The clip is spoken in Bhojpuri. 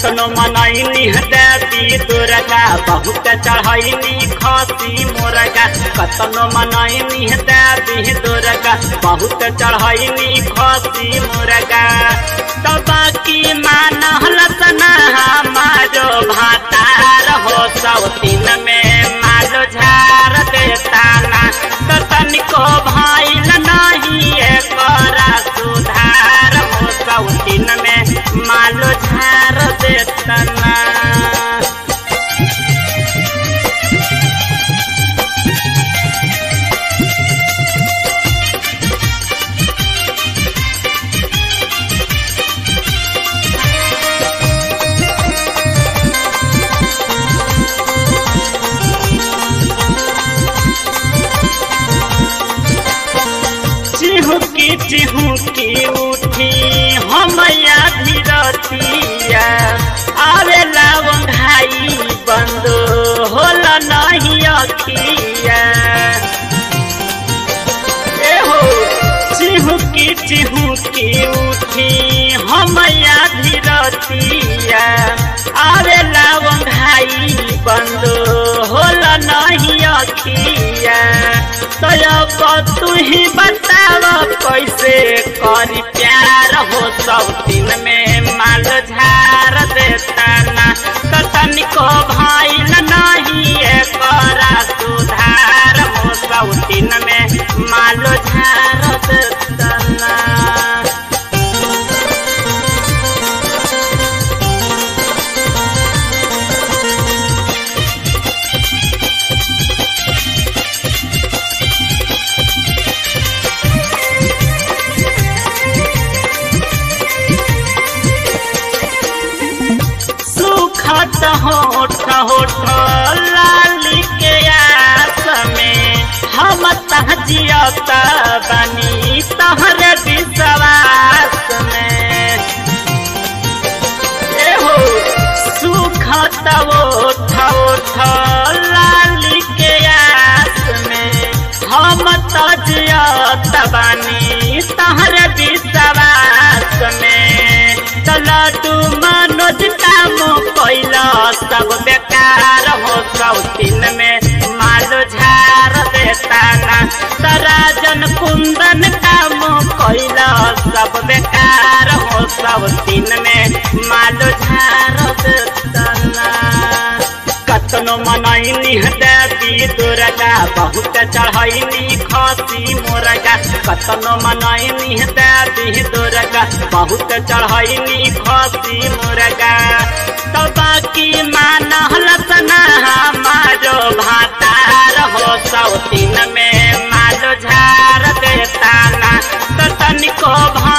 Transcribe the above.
कतनो मनैनी देवी दुर्गा बहुत चढ़ैनी खसी मुर्गा कतनो मनैनी देवी दुर्गा बहुत चढ़ैनी खसी मुर्गा तो बाकी मानल सना हमारो भातार हो सौतीन में मालो झार देता ना तो तनिको भइल नहीं एकरा सुधार हो सौतीन में मालो झार देता ना चिहुकी चिहुकी उठी हमया धीरतिया आवे लावन भाई बंद होला नहीं अखिया ए हो चिहुकी चिहुकी उठी हमया धीरतिया आवे लावन भाई बंद होला नहीं अखिया तो तू ही बताव कैसे करी प्यार हो सब दिन में माल झार देता ना तनिको भइल नहीं एकरा सुधार हो सब दिन में माल झार देता ना सुखत होठ होठ लाली के आस में हम तहजियत बनी तहर विश्वास में एहो सुखत होठ होठ लाली के आस में हम तहजियत बनी तहर विश्वास में तू मनोज काम कैला सब बेकार हो सौतीन में मालो झार देता ना तराजन कुंदन काम कैला सब बेकार हो सौतीन में मालो झार देता ना कतनो मनैनी देवी दुर्गा बहुत चढ़ैनी खसी मुर्गा कतनो मनैनी देवी दुर्गा बहुत चढ़ैनी खसी मुर्गा तो बाकी मानल सना हमारो भातार हो सौतीन में मालो झार देता ना तो तनिको भा